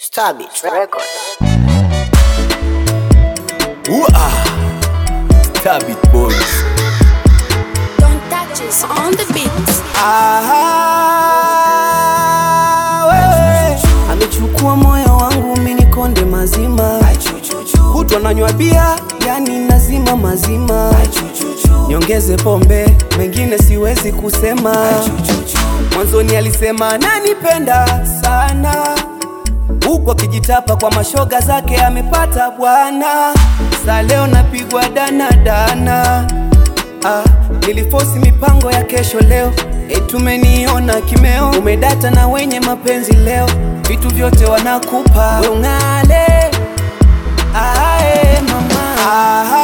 Starbit Record. Ooh-ah. Stabit boys. Don't touch us on the beat. Aha, wewe amechukua moyo wangu mini konde mazima, kutwa nanywa bia yani nazima mazima, niongeze pombe mengine siwezi kusema. Mwanzoni alisema nanipenda sana, huku akijitapa kwa mashoga zake amepata bwana. Sa leo napigwa danadana ah, nilifosi mipango ya kesho leo etumeniona kimeo umedata na wenye mapenzi leo vitu vyote wanakupa we ung'ale ae mama Aha,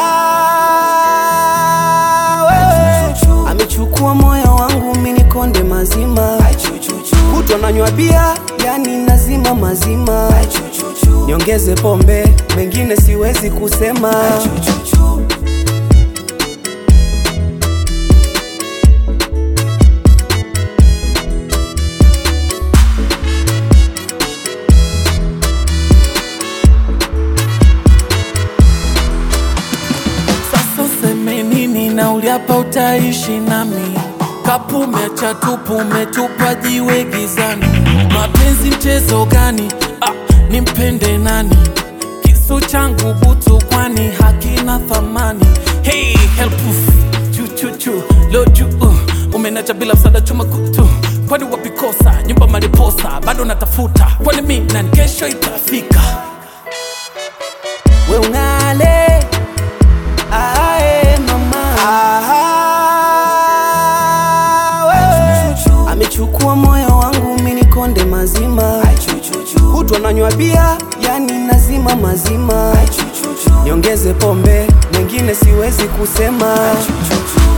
wewe amechukua moyo wangu mini konde mazima kutwa nanywa bia yani nazima mazima niongeze pombe mengine siwezi kusema Sasa useme nini na uliapa utaishi nami Kapu umeacha tupu umetupa jiwe gizani Mapenzi mchezo gani? Ah, nimpende nani? Kisu changu butu kwani hakina thamani Hey, help chu chu chu loju uh, umenacha bila msaada chuma kutu kwani wapikosa nyumba mariposa bado natafuta kwani mi na kesho itafika we ung'ale ae mama Aha, wewe amechukua moyo wangu mini konde mazima kutwa nanywa bia yani nazima mazima niongeze pombe mengine siwezi kusema